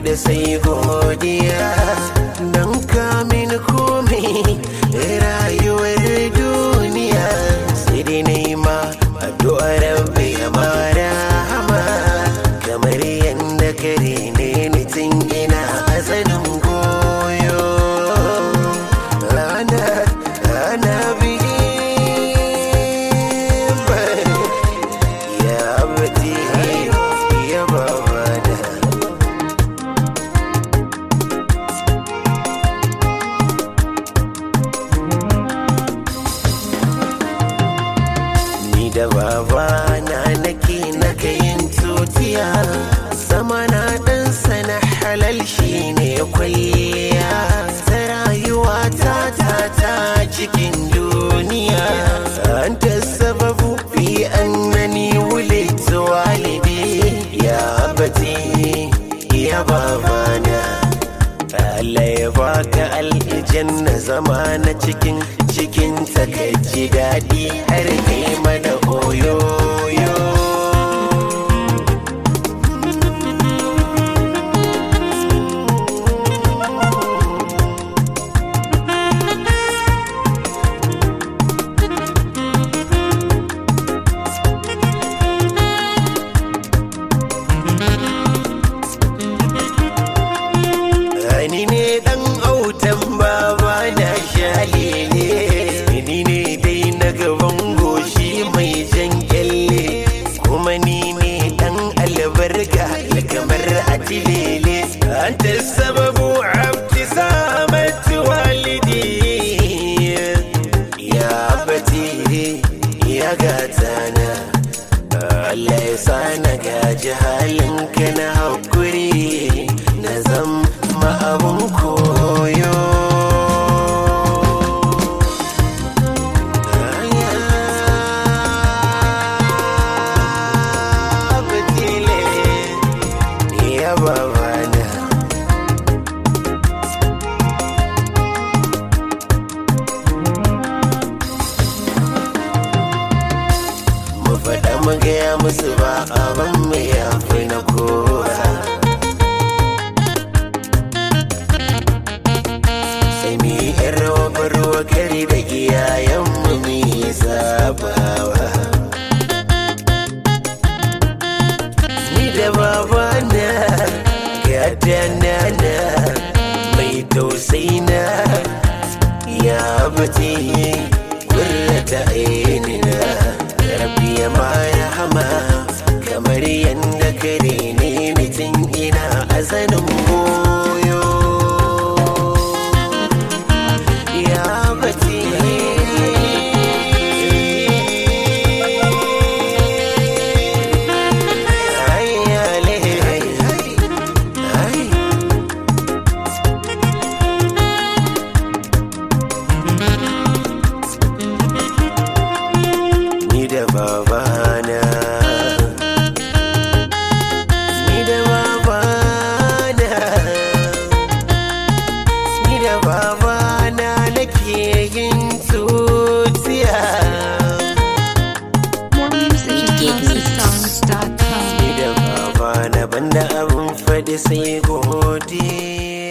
faɗi sai godiya don kamin komai rayuwar duniya sai dai nema addu'ar rabbi ya mara hama kamar yadda kare ne ni tun ina asalin goyo ana ana biyu ya abati ya babana ni da babana nake na kayin tutiya sama na dan sana halal shine kwalliya ta rayuwa ta ta ta cikin duniya anta sababu fi annani wulidtu walidi ya abati ya babana Allah ya baka aljanna zama na cikin cikin takaici daɗi har kai mana oyoyo Ni ne dan autan baba na shalele Ni ne dai na gaban goshi mai jan kyalle Kuma ni ne dan albarka kamar atilele Anta sababu abti samatu walidi Ya bati ya gatana Allah ya sa na gaji halinka na haƙuri na zama abun koyo. Abdile, ya babana. mu faɗa mu gaya musu ba abin mu ya fi na kowa sai mu yi yan rawa barwa kari da iyayenmu mu yi sabawa ni da babana gada nana mai tausayi na ya bati kurrata ainina rabbi ya mara hama kamar yadda kare ne mutum ina azanin goyo ya bati Ay, ale, ay, ay. ni da babana ni da babana ni da babana nake yin tutiya More music at houseofsongs.com. ni da babana banda abin faɗi sai godiya